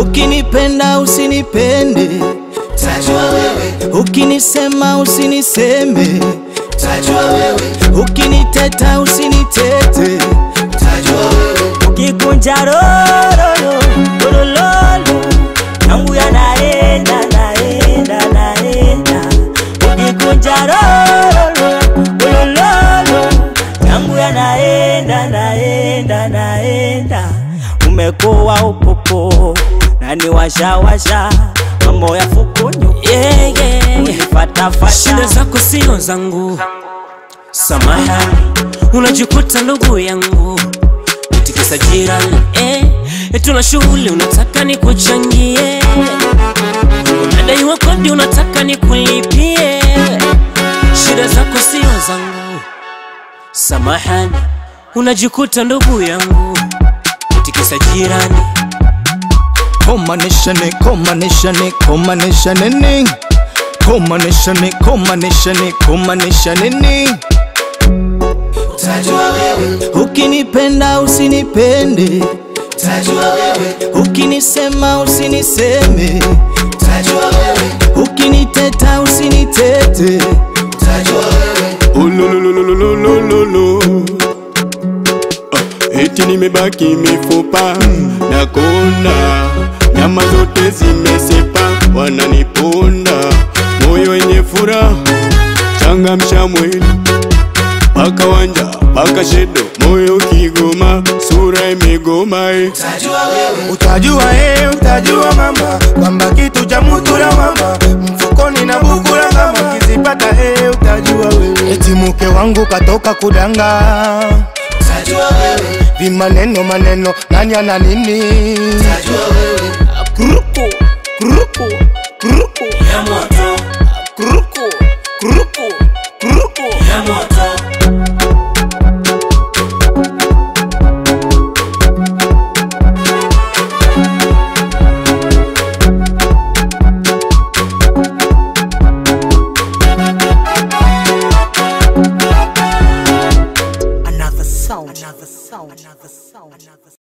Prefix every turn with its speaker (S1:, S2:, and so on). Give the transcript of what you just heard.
S1: ukinipenda usinipende,
S2: tajua wewe,
S1: ukinisema usiniseme,
S2: tajua wewe,
S1: ukiniteta usinitete.
S2: tajua wewe,
S3: ukikunja rororo lololo yangu yanaenda naenda naenda ukikunja rororo lololo yangu yanaenda naenda naenda umekuwa upopo nani washawasha mambo ya fukunyu
S4: yeah, yeah. Shida
S3: unifatafata
S4: zako sio zangu, samahani, unajikuta ndugu yangu tikisa jirani eh, tuna shughuli unataka nikuchangie, unadaiwa kodi unataka nikulipie. Shida zako sio zangu, samahani, unajikuta ndugu yangu tikisa jirani
S1: Komanishane, komanishane, komanishane ni Komanishane, komanishane, komanishane ni
S2: tajua wewe,
S1: Ukinipenda usinipende,
S2: tajua wewe,
S1: ukinisema usiniseme,
S2: tajua wewe,
S1: ukiniteta usinitete.
S2: tajua wewe,
S5: Ulululululululu. Ah, Eti nimebaki mifupa na kona, nyama zote zimesepa, wananiponda moyo wenye furaha, changamsha mwili paka wanja paka shedo, moyo kigoma, sura imegoma eh.
S2: tajua wewe,
S6: Utajua eh, utajua mama kwamba kitu cha mutu la mama mfukoni na buku la ngama kizipata eh, utajua wewe eti mke wangu katoka kudanga
S2: tajua wewe,
S6: vimaneno maneno nani ana nini
S2: tajua wewe,
S6: Kurupu, kurupu, kurupu.
S3: ya moto